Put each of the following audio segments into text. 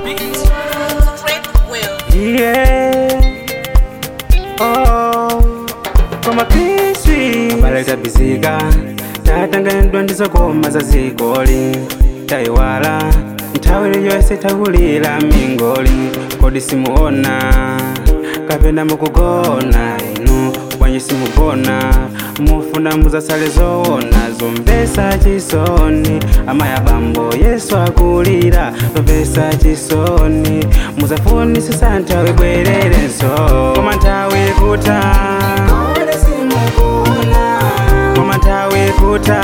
beat. Great will. Yeah. Oh. Koma kiswi baleta biziga tatanganidwa ndizokoma za zigoli tayiwala nthawi iliyonse takulira mingoli kodi simuona kapena mukugona inu bwanji simugona mufuna muzasale zoona zomvesa chisoni amaya bambo yesu akulira zomvesa chisoni muzafunisisa nthawi bwererenso koma nthawi kuta koma nthawi kuta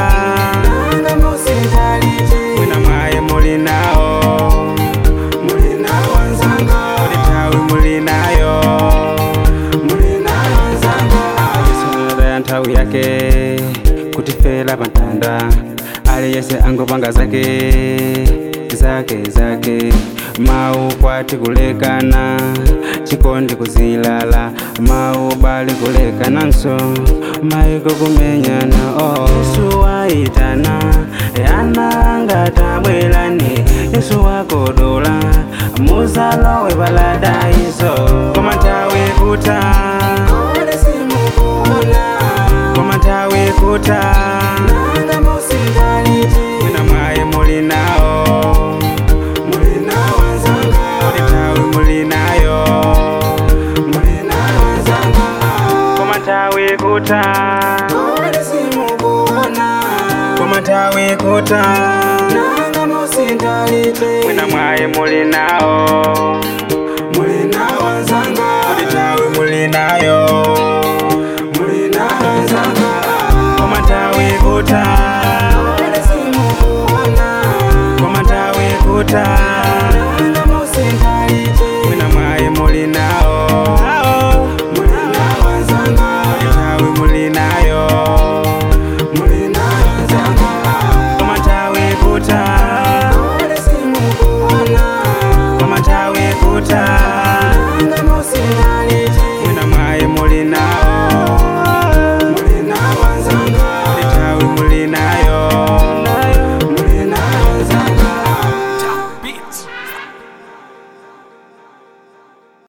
mwina mwaye muli nawo muli nawo nzanga kodi nthawi muli nayo muli nayo nzanga yesu ya nthawi yake kutifela pantanda ali yese angopanga zake zake zake mau kwati kulekana chikondi kuzilala mau bali kulekananso maiko kumenyana oh. yesu waitana yananga tabwelani yesu wakodola muzalowe paladaiso koma nthawi kuta koma nthawi kuta mwina mwaye muli nawo muli nawo nzanga kodi nthawi muli nayo muli nayo nzanga koma nthawi kuta koma nthawi kuta mwina mwaye muli nawo muli nawo nzanga kodi nthawi muli nayo muli nayo nzanga koma nthawi kuta koma nthawi kuta